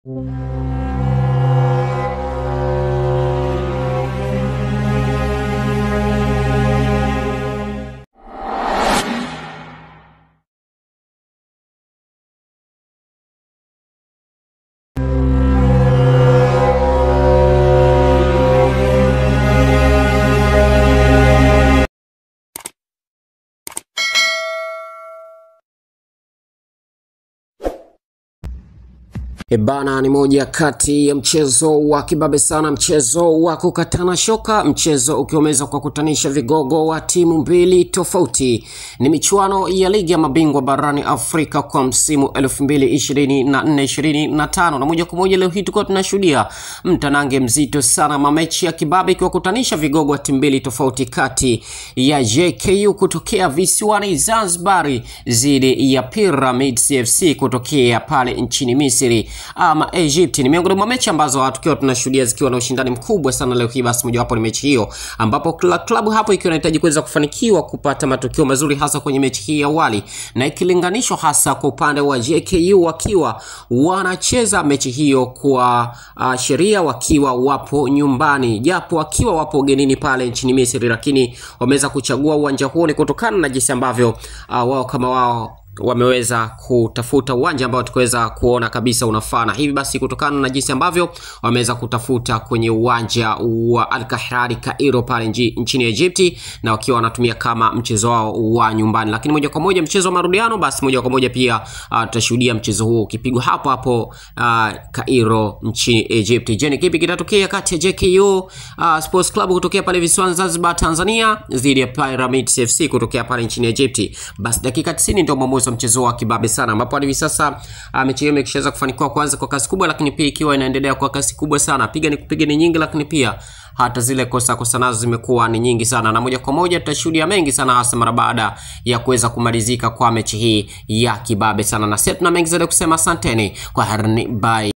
Ebana ni moja kati ya mchezo wa kibabe sana, mchezo wa kukatana shoka, mchezo ukiwa umeweza kuwakutanisha vigogo wa timu mbili tofauti. Ni michuano ya ligi ya mabingwa barani Afrika kwa msimu 2024-2025 na moja kwa moja leo hii tulikuwa tunashuhudia mtanange mzito sana, mamechi ya kibabe ikiwakutanisha vigogo wa timu mbili tofauti kati ya JKU kutokea visiwani Zanzibari dhidi ya Pyramids FC kutokea pale nchini Misri ama Egypt. Ni miongoni mwa mechi ambazo tukiwa tunashuhudia zikiwa na ushindani mkubwa sana leo hii. Basi mojawapo ni mechi hiyo ambapo kila klabu hapo ikiwa inahitaji kuweza kufanikiwa kupata matokeo mazuri hasa kwenye mechi hii ya awali, na ikilinganishwa hasa kwa upande wa JKU wakiwa wanacheza mechi hiyo kwa uh, sheria wakiwa wapo nyumbani, japo wakiwa wapo ugenini pale nchini Misri, lakini wameweza kuchagua uwanja huo ni kutokana na jinsi ambavyo uh, wao kama wao wameweza kutafuta uwanja ambao tukaweza kuona kabisa unafaa, na hivi basi kutokana na jinsi ambavyo wameweza kutafuta kwenye uwanja wa Al Kahrari Cairo pale nchini Egypti, na wakiwa wanatumia kama mchezo wao wa nyumbani. Lakini moja kwa moja mchezo wa marudiano, basi moja kwa moja pia uh, tutashuhudia mchezo huo ukipigwa hapo hapo uh, Cairo nchini Egypti. Je, ni kipi kitatokea kati ya JKU uh, Sports Club kutokea pale visiwani Zanzibar Tanzania dhidi ya Pyramids FC kutokea pale nchini Egypti? Basi dakika 90 ndio mwamuzi wa mchezo wa kibabe sana, ambapo hivi sasa uh, mechi hiyo imeshaweza kufanikiwa kwanza kwa kasi kubwa, lakini pia ikiwa inaendelea kwa kasi kubwa sana, piga ni kupiga ni nyingi, lakini pia hata zile kosa kosa nazo zimekuwa ni nyingi sana, na moja kwa moja tutashuhudia mengi sana, hasa mara baada ya kuweza kumalizika kwa mechi hii ya kibabe sana, na sisi tuna mengi zaidi kusema. Asanteni kwa harni, bye.